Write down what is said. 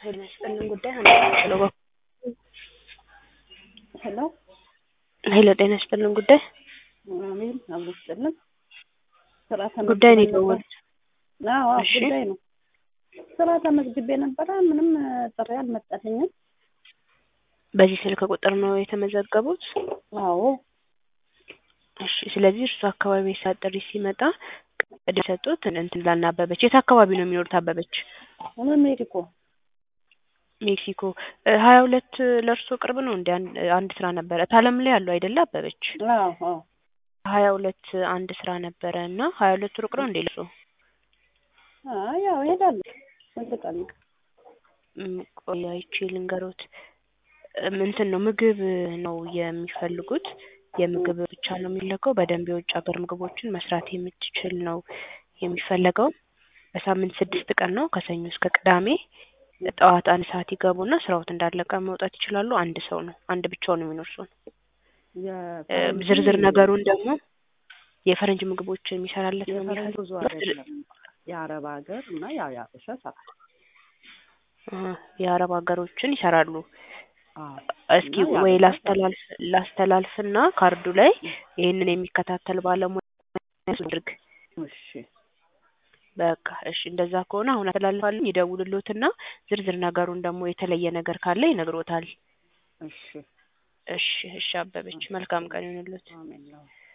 ኃይል መስጠልን ጉዳይ አንችለው ሄሎ ኃይለ ጤና ይስጥልን ጉዳይ አሜን አብሮ ይስጥልን። ስራ ጉዳይ ነው ተመዝግቤ ነበር። የደወሉት። አዎ አዎ፣ እሺ። ጉዳይ ነው። ስራ ተመዝግቤ ነበረ። ምንም ጥሪ አልመጣልኝም። በዚህ ስልክ ቁጥር ነው የተመዘገቡት? አዎ እሺ። ስለዚህ እርሱ አካባቢ የሰዓት ጥሪ ሲመጣ ቅድ የሰጡት እንትን ላና አበበች። የት አካባቢ ነው የሚኖሩት አበበች? እኔ ሜሪኮ ሜክሲኮ ሀያ ሁለት ለእርሶ ቅርብ ነው እንዲ አንድ ስራ ነበረ ታለም ላይ ያለው አይደለ አበበች? አዎ አዎ ሀያ ሁለት አንድ ስራ ነበረ እና ሀያ ሁለት ሩቅ ነው እንዴ ለእርሶ? አይ ያው እሄዳለሁ። ስንት ቀን ነው? ም፣ ቆይ አይቼ ልንገሮት። እም፣ እንትን ነው ምግብ ነው የሚፈልጉት። የምግብ ብቻ ነው የሚለቀው። በደንብ የውጭ ሀገር ምግቦችን መስራት የምትችል ነው የሚፈለገው። በሳምንት ስድስት ቀን ነው ከሰኞ እስከ ቅዳሜ። ጠዋት አንድ ሰዓት ይገቡና ስራዎት እንዳለቀ መውጣት ይችላሉ። አንድ ሰው ነው አንድ ብቻውን የሚኖር ሰው ነው። እ፣ የፈረንጅ ዝርዝር ነገሩን ደግሞ የፈረንጅ ምግቦችን የሚሰራለት ነው የፈረንጅ የሚፈልግ ብዙ አይደለም። የአረብ ሀገር እና ያው የአበሻ ሰራል። እ፣ የአረብ ሀገሮችን ይሰራሉ። አዎ እስኪ እና ወይ ያበሻ ላስተላልፍ ላስተላልፍና ካርዱ ላይ ይህንን የሚከታተል ባለሙያ አድርግ። እሺ በቃ እሺ፣ እንደዛ ከሆነ አሁን አስተላልፋለሁ። ይደውልሎትና ዝርዝር ነገሩን ደግሞ የተለየ ነገር ካለ ይነግሮታል። እሺ እሺ፣ እሺ አበበች፣ መልካም ቀን ይሁንልዎት። አሜን።